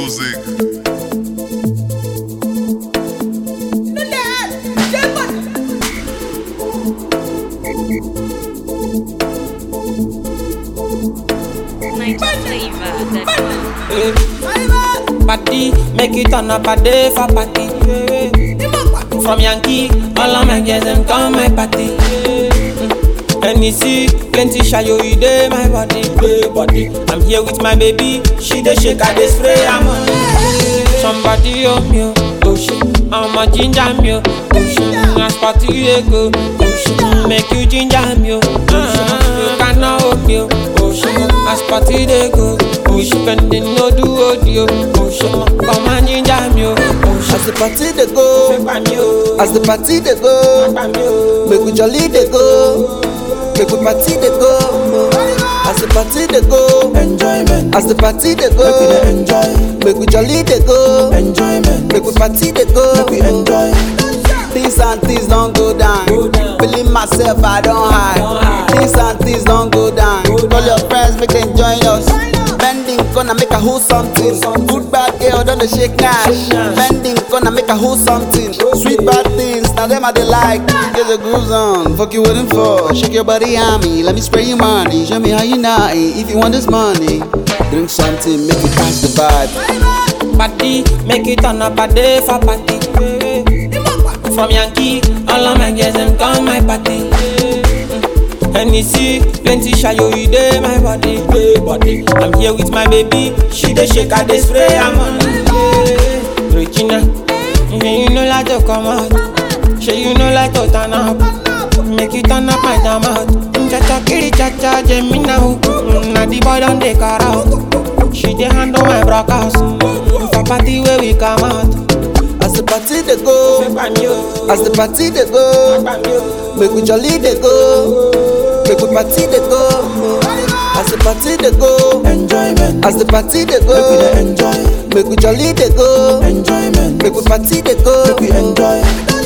music. Party, make it turn up a day for party. From Yankee, all of my girls them come my party. And you see, plenty shayo you dey my body, dey body. I'm here with my baby, she dey shake, I dey spray, I'm on. Somebody oh me oh, oh shit, I'm a ginger me oh, oh shit. As party dey go, oh shit, make you ginger me oh, oh shit. You cannot hold me oh, oh shit. As party dey go, oh shit, spending no do audio, oh shit. Come and ginger me oh, oh shit. As the party dey go, Make me oh, as the party dey go, make me oh. make we jolly dey go, make we party dey go. As the party dey go, enjoyment. As the party dey go, make we dey enjoy. Make we jolly dey go, enjoyment. Make we party dey go, make we enjoy. Things and things don't go down. Go down. Feeling myself, I don't hide. hide. Things and things don't go down. Go Call your down. friends, make them join us. Bending gonna make a who something. Good bad girl, don't they shake nash. nash. Bending gonna make a who something. Sweet bad things, now them I they like. Get the grooves on, fuck you waiting for. Shake your body on me, let me spray you money. Show me how you naughty. If you want this money, drink something, make it catch the vibe. Party, make it turn up a day for party. From Yankee, all of my girls them come my party. And you see, plenty shayo you dey my body, dey body. I'm here with my baby, she dey shake, I dey spray, I'm on. Regina, yeah, you know like to come out, she you know like to turn up. Make you turn up my damn out. Cha cha kiri cha cha Gemini. Na the boy don dey car out. She dey handle my broadcast. For party where we come out. As the party they go, as the party they go, make we jolly they go, make we party they go. As the party they go, enjoyment. As the party they go, make we dey enjoy. Make we jolly they go, enjoyment. Make we party they go, make we enjoy.